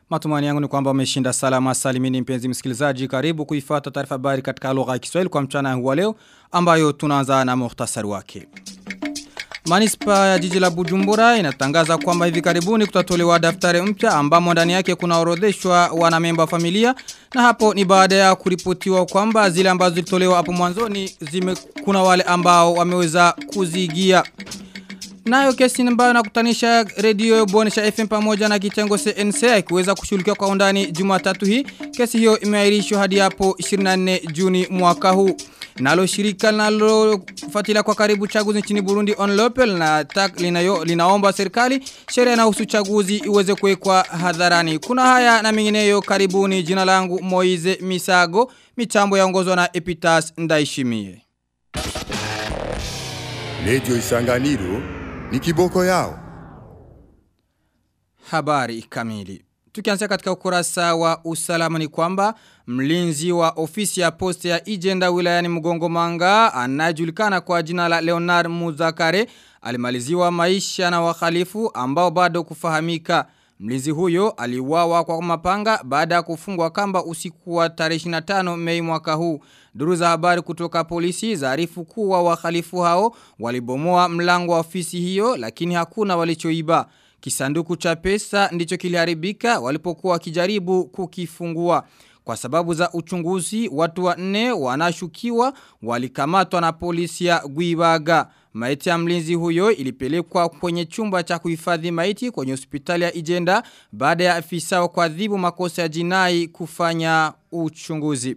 Matumani yangu ni kwamba umeshinda salama salimini mpenzi msikilizaji karibu kuifuata taarifa habari katika lugha ya Kiswahili kwa mchana huu wa leo ambayo tunaanza na muhtasari wake. Manispa ya jiji la Bujumbura inatangaza kwamba hivi karibuni kutatolewa daftari mpya ambamo ndani yake kuna orodheshwa wanamemba familia na hapo ni baada ya kuripotiwa kwamba zile ambazo zilitolewa hapo mwanzoni zime kuna wale ambao wameweza kuzigia. Nayo kesi ambayo nakutanisha redio Bonesha FM pamoja na kitengo CNC ikiweza kushughulikia kwa undani Jumatatu hii. Kesi hiyo imeahirishwa hadi hapo 24 Juni mwaka huu. Nalo shirika linalofuatilia kwa karibu chaguzi nchini Burundi Onlopel na tak, linayo, linaomba serikali sheria na husu chaguzi iweze kuwekwa hadharani. Kuna haya na mengineyo karibuni jina langu Moize Misago, mitambo yaongozwa na Epitas Ndaishimie. Radio Isanganiro ni kiboko yao. Habari kamili. Tukianzia katika ukurasa wa usalama ni kwamba mlinzi wa ofisi ya poste ya Ijenda wilayani Mgongo Manga anajulikana kwa jina la Leonard Muzakare alimaliziwa maisha na wakhalifu ambao bado kufahamika. Mlinzi huyo aliuawa kwa mapanga baada ya kufungwa kamba usiku wa tarehe 25 Mei mwaka huu. Duru za habari kutoka polisi zaarifu kuwa wakhalifu hao walibomoa mlango wa ofisi hiyo lakini hakuna walichoiba. Kisanduku cha pesa ndicho kiliharibika walipokuwa wakijaribu kukifungua. Kwa sababu za uchunguzi, watu wa nne wanashukiwa walikamatwa na polisi ya Guibaga. Maiti ya mlinzi huyo ilipelekwa kwenye chumba cha kuhifadhi maiti kwenye hospitali ya Ijenda baada ya afisa wa kuadhibu makosa ya jinai kufanya uchunguzi.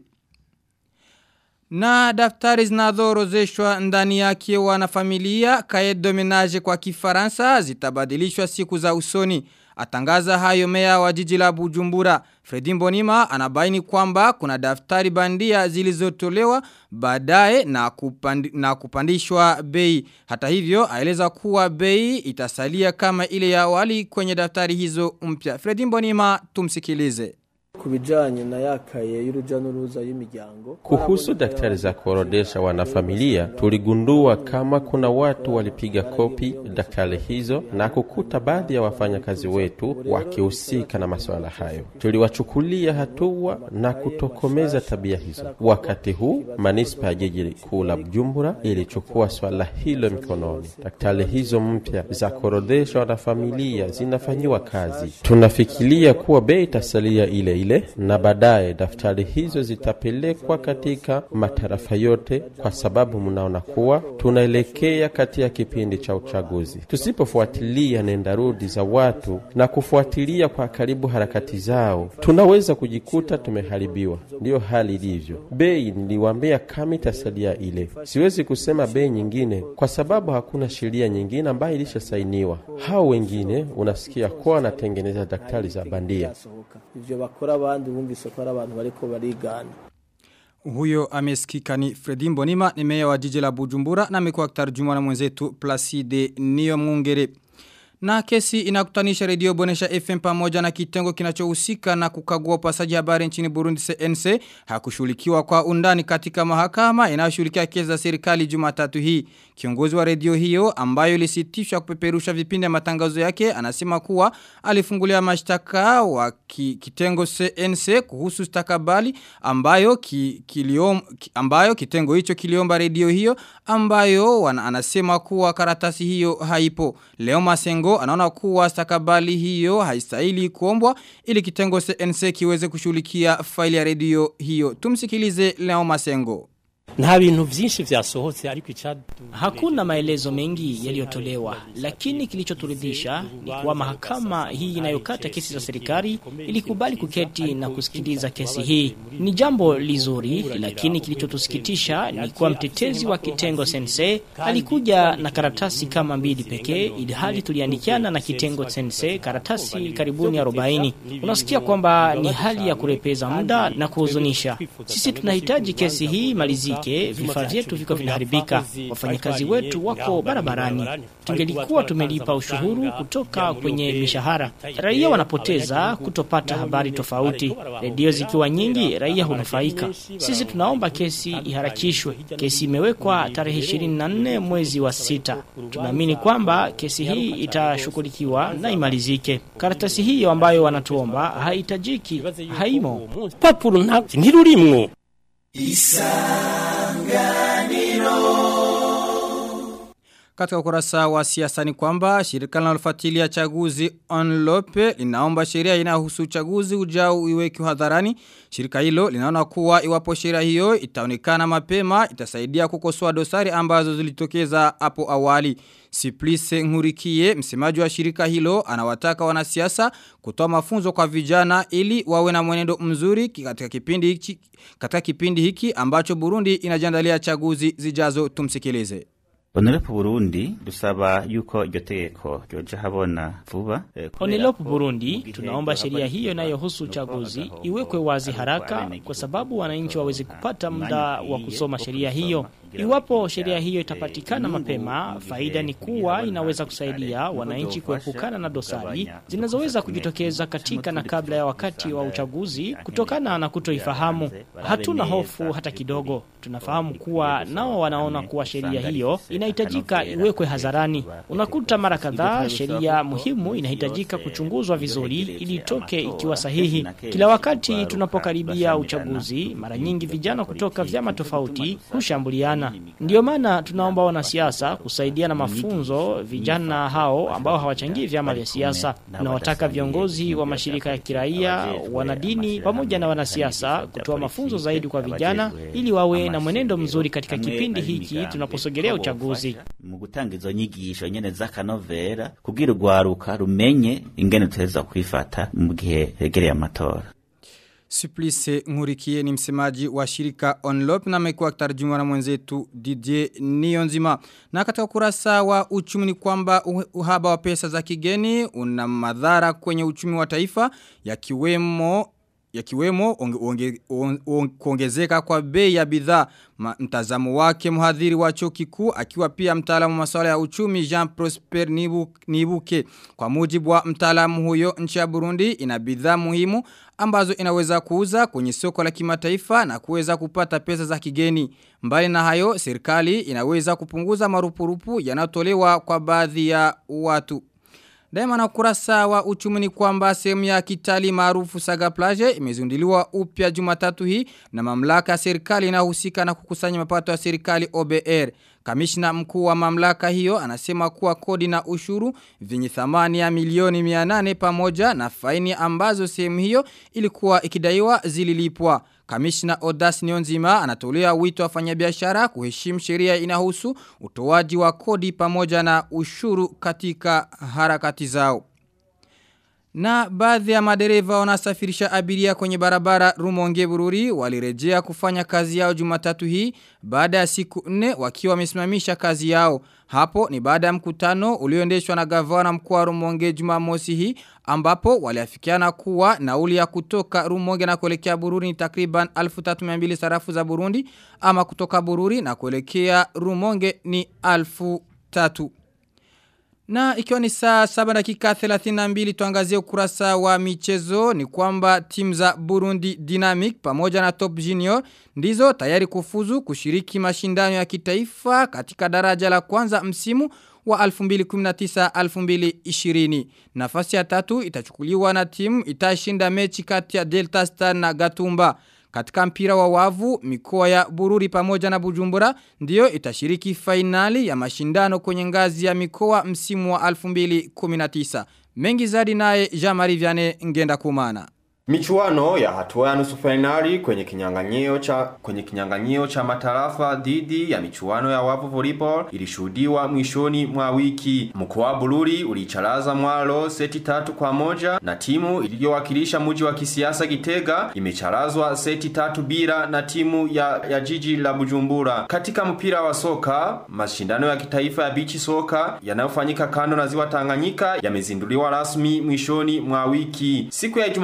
Na daftari zinazorozeshwa ndani yake wanafamilia kae domenage kwa kifaransa zitabadilishwa siku za usoni. Atangaza hayo mea wa jiji la Bujumbura. Fredi Mbonima anabaini kwamba kuna daftari bandia zilizotolewa baadaye na, kupandi, na kupandishwa bei. Hata hivyo aeleza kuwa bei itasalia kama ile ya awali kwenye daftari hizo mpya. Fredi Mbonima tumsikilize kubijanye na yakaye y'uruja n'uruza y'imiryango. Kuhusu daktari za kuorodesha wanafamilia, tuligundua kama kuna watu walipiga kopi daktari hizo na kukuta baadhi ya wafanyakazi wetu wakihusika na masuala hayo. Tuliwachukulia hatua na kutokomeza tabia hizo. Wakati huu manispa ya jiji kuu la Bujumbura ilichukua swala hilo mikononi. Daktari hizo mpya za kuorodesha wanafamilia zinafanyiwa kazi. Tunafikiria kuwa bei itasalia ile ile na baadaye daftari hizo zitapelekwa katika matarafa yote, kwa sababu mnaona kuwa tunaelekea katika kipindi cha uchaguzi. Tusipofuatilia nendarudi za watu na kufuatilia kwa karibu harakati zao, tunaweza kujikuta tumeharibiwa. Ndiyo hali ilivyo. Bei niliwaambia kama itasalia ile, siwezi kusema bei nyingine kwa sababu hakuna sheria nyingine ambayo ilishasainiwa. Hao wengine unasikia kuwa wanatengeneza daktari za bandia ivyo bakora abandi bumvise ko ari abantu bariko barigana huyo amesikika ni Fredi Mbonima ni meya wa jiji la Bujumbura na amekuwa akitarjumwa na mwenzetu Placide Niyo Mungere na kesi inakutanisha redio Bonesha FM pamoja na kitengo kinachohusika na kukagua upasaji habari nchini Burundi CNC hakushughulikiwa kwa undani katika mahakama inayoshughulikia kesi za serikali Jumatatu hii. Kiongozi wa redio hiyo ambayo ilisitishwa kupeperusha vipindi ya matangazo yake anasema kuwa alifungulia mashtaka wa ki, kitengo CNC kuhusu stakabali ambayo ki, kiliom, ki, ambayo kitengo hicho kiliomba redio hiyo ambayo wana, anasema kuwa karatasi hiyo haipo. Leo Masengo anaona kuwa stakabali hiyo haistahili kuombwa ili kitengo CNC kiweze kushughulikia faili ya redio hiyo. Tumsikilize Leo Masengo. Nta bintu vyinshi vyasohotse ariko ichadu Hakuna maelezo mengi yaliyotolewa, lakini kilichoturidhisha ni kuwa mahakama hii inayokata kesi za serikali ilikubali kuketi na kusikiliza kesi hii. Ni jambo lizuri, lakini kilichotusikitisha ni kuwa mtetezi wa kitengo sense alikuja na karatasi kama mbili pekee, ili hali tuliandikiana na kitengo sense karatasi karibuni 40. Unasikia kwamba ni hali ya kurepeza muda na kuhuzunisha. Sisi tunahitaji kesi hii malizike yake vifaa vyetu viko vinaharibika, wafanyakazi wetu wako barabarani. Tungelikuwa tumelipa ushuru kutoka kwenye mishahara, raia wanapoteza kutopata habari tofauti. Redio zikiwa nyingi, raia hunufaika. Sisi tunaomba kesi iharakishwe. Kesi imewekwa tarehe 24 mwezi wa sita. Tunaamini kwamba kesi hii itashughulikiwa na imalizike. Karatasi hiyo ambayo wanatuomba haihitajiki, haimo. papuro nta ntirurimwo Katika ukurasa wa siasa ni kwamba shirika linalofuatilia chaguzi Onlope linaomba sheria inayohusu uchaguzi ujao iweke hadharani. Shirika hilo linaona kuwa iwapo sheria hiyo itaonekana mapema itasaidia kukosoa dosari ambazo zilitokeza hapo awali. Siplice Ngurikie, msemaji wa shirika hilo, anawataka wanasiasa kutoa mafunzo kwa vijana ili wawe na mwenendo mzuri katika kipindi hiki, katika kipindi hiki ambacho Burundi inajiandalia chaguzi zijazo tumsikilize. Onerepo Burundi dusaba yuko iryo tegeko ryoja habona vuba eh, kubera Onelopo ko Burundi, mu gihe tunaomba haba sheria hiyo izuba, inayohusu nuko uchaguzi abagabo iwekwe wazi ari haraka abanyagihugu kwa sababu wananchi waweze kuronka kupata muda umwanya wa ukwiye kusoma wo sheria kusoma hiyo. kugira Iwapo ngo sheria hiyo eh, itapatikana inyungu mapema, mu gihe faida ni kugira kuwa abana inaweza hakiri kare, kusaidia nuko wananchi byofasha kuepukana na dosari kugabanya zinazoweza udukosa kujitokeza tumwe katika tumwe na kabla ya wakati wa uchaguzi kutokana na kutoifahamu. Hatuna hofu hata kidogo. Tunafahamu kuwa nao wanaona kuwa sheria hiyo inahitajika iwekwe hadharani. Unakuta mara kadhaa sheria muhimu inahitajika kuchunguzwa vizuri ili itoke ikiwa sahihi. Kila wakati tunapokaribia uchaguzi, mara nyingi vijana kutoka vyama tofauti hushambuliana. Ndiyo maana tunaomba wanasiasa kusaidia na mafunzo vijana hao ambao hawachangii vyama vya siasa. Tunawataka viongozi wa mashirika ya kiraia, wanadini pamoja na wanasiasa kutoa mafunzo zaidi kwa vijana ili wawe na mwenendo mzuri katika kipindi hiki tunaposogelea uchaguzi. mu gutanga izo nyigisho nyene z'akanovera kugira urwaruka rumenye ingene tuteza kwifata mu gihe hegereye amatora Suplice Ngurikie ni msemaji wa shirika Onlop na amekuwa akitarjumiwa na mwenzetu Didier Niyonzima. Na katika ukurasa wa uchumi ni kwamba uh- uhaba wa pesa za kigeni una madhara kwenye uchumi wa taifa yakiwemo yakiwemo onge, onge, on, on, kuongezeka kwa bei ya bidhaa Ma- mtazamo wake mhadhiri wa chuo kikuu akiwa pia mtaalamu wa masuala ya uchumi Jean Prosper Nibu, Nibuke kwa mujibu wa mtaalamu huyo nchi ya Burundi ina bidhaa muhimu ambazo inaweza kuuza kwenye soko la kimataifa na kuweza kupata pesa za kigeni mbali na hayo serikali inaweza kupunguza marupurupu yanayotolewa kwa baadhi ya watu Daima na ukurasa wa uchumi ni kwamba sehemu ya kitali maarufu Saga Plage imezunduliwa upya Jumatatu hii na mamlaka ya serikali inayohusika na kukusanya mapato ya serikali OBR. Kamishna mkuu wa mamlaka hiyo anasema kuwa kodi na ushuru vyenye thamani ya milioni 800 pamoja na faini ambazo sehemu hiyo ilikuwa ikidaiwa zililipwa. Kamishna Odas Nionzima anatolea wito wafanyabiashara kuheshimu sheria inahusu utoaji wa kodi pamoja na ushuru katika harakati zao. Na baadhi ya madereva wanasafirisha abiria kwenye barabara Rumonge Bururi walirejea kufanya kazi yao Jumatatu hii baada ya siku nne wakiwa wamesimamisha kazi yao. Hapo ni baada ya mkutano ulioendeshwa na gavana mkuu wa Rumonge Jumamosi hii ambapo waliafikiana kuwa nauli ya kutoka Rumonge na kuelekea Bururi ni takriban 1300 sarafu za Burundi ama kutoka Bururi na kuelekea Rumonge ni 1000 na ikiwa ni saa 7 dakika 32 tuangazie ukurasa wa michezo ni kwamba timu za Burundi Dynamic pamoja na Top Junior ndizo tayari kufuzu kushiriki mashindano ya kitaifa katika daraja la kwanza msimu wa 2019-2020. Nafasi ya tatu itachukuliwa na timu itashinda mechi kati ya Delta Star na Gatumba. Katika mpira wa wavu, mikoa ya Bururi pamoja na Bujumbura ndiyo itashiriki fainali ya mashindano kwenye ngazi ya mikoa msimu wa 2019. Mengi zaidi naye Jean-Marie Vianney ngenda kumana. Michuano ya hatua ya nusu fainali kwenye kinyang'anyio cha kwenye kinyang'anyio cha matarafa dhidi ya michuano ya wavu volleyball ilishuhudiwa mwishoni mwa wiki. Mkoa wa Bururi ulicharaza Mwalo seti tatu kwa moja na timu iliyowakilisha mji wa kisiasa Gitega imecharazwa seti tatu bila na timu ya, ya jiji la Bujumbura. Katika mpira wa soka, mashindano ya kitaifa ya bichi soka yanayofanyika kando na ziwa Tanganyika yamezinduliwa rasmi mwishoni mwa wiki. Siku ya Jumamosi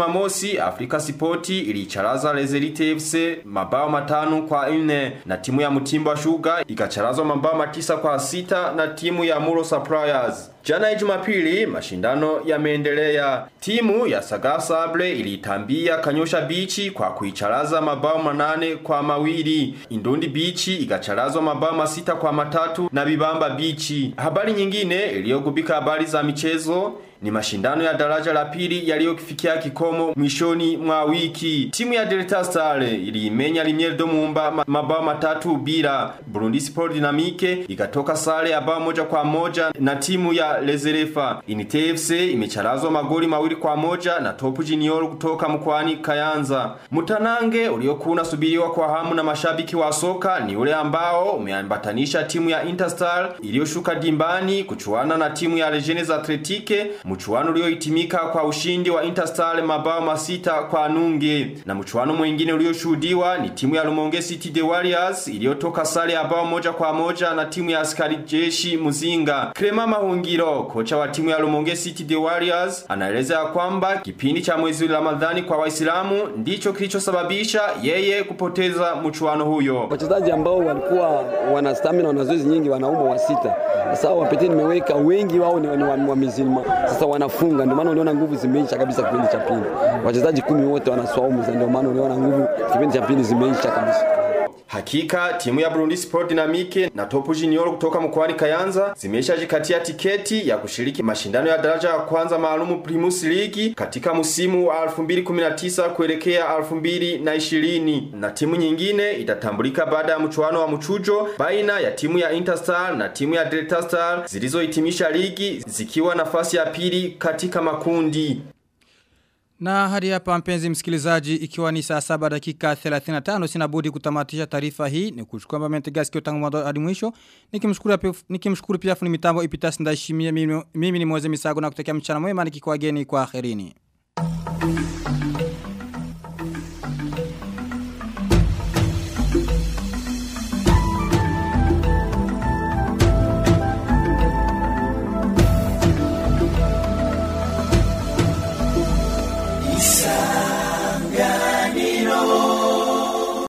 Jumamosi Afrika Spoti ilicharaza Lezerite FC mabao matano kwa nne na timu ya Mutimba Sugar ikacharazwa mabao matisa kwa sita na timu ya Muro Suppliers. Jana Jumapili mashindano yameendelea. Timu ya Saga Sable ilitambia Kanyosha Bichi kwa kuicharaza mabao manane kwa mawili. Indundi Bichi ikacharazwa mabao masita kwa matatu na Bibamba Bichi. Habari nyingine iliyogubika habari za michezo ni mashindano ya daraja la pili yaliyokifikia kikomo mwishoni mwa wiki. Timu ya Delta Star iliimenya Limier Domumba mabao matatu bila. Burundi Sport Dynamique ikatoka sare ya bao moja kwa moja na timu ya Lezerefa. Inite FC imecharazwa magoli mawili kwa moja na Top Junior kutoka mkoani Kayanza. Mutanange uliokuwa unasubiriwa kwa hamu na mashabiki wa soka ni ule ambao umeambatanisha timu ya Interstar iliyoshuka dimbani kuchuana na timu ya Legends Athletique mchuano uliohitimika kwa ushindi wa Interstar mabao masita kwa nunge na mchuano mwingine ulioshuhudiwa ni timu ya Lumonge City The Warriors iliyotoka sare ya bao moja kwa moja na timu ya askari jeshi Muzinga Krema Mahungiro kocha wa timu ya Lumonge City The Warriors anaeleza ya kwamba kipindi cha mwezi wa Ramadhani kwa Waislamu ndicho kilichosababisha yeye kupoteza mchuano huyo wachezaji ambao walikuwa wana stamina wana zoezi nyingi wanaume wa sita sasa wapete nimeweka wengi wao ni, ni wa, wa mizilma sasa wanafunga ndio maana uliona nguvu zimeisha kabisa kipindi cha pili wachezaji kumi wote wanaswaumu ndio maana uliona nguvu kipindi cha pili zimeisha kabisa Hakika timu ya Burundi Sport Dynamique na Top Junior kutoka mkoani Kayanza zimeshajikatia tiketi ya kushiriki mashindano ya daraja ya kwanza maalumu Primus League katika msimu wa 2019 kuelekea 2020 na timu nyingine itatambulika baada ya mchuano wa mchujo baina ya timu ya Interstar na timu ya Delta Star zilizohitimisha ligi zikiwa nafasi ya pili katika makundi. Na hadi hapa mpenzi msikilizaji ikiwa ni saa saba dakika 35 sinabudi kutamatisha taarifa hii ni kuchukua mbamente gasi kio tangu mwanzo hadi mwisho nikimshukuru pia nikimshukuru pia fundi mitambo ipitasi ndaishimia mimi, mimi ni Moze Misago na kutakia mchana mwema nikikuageni kwa akhirini.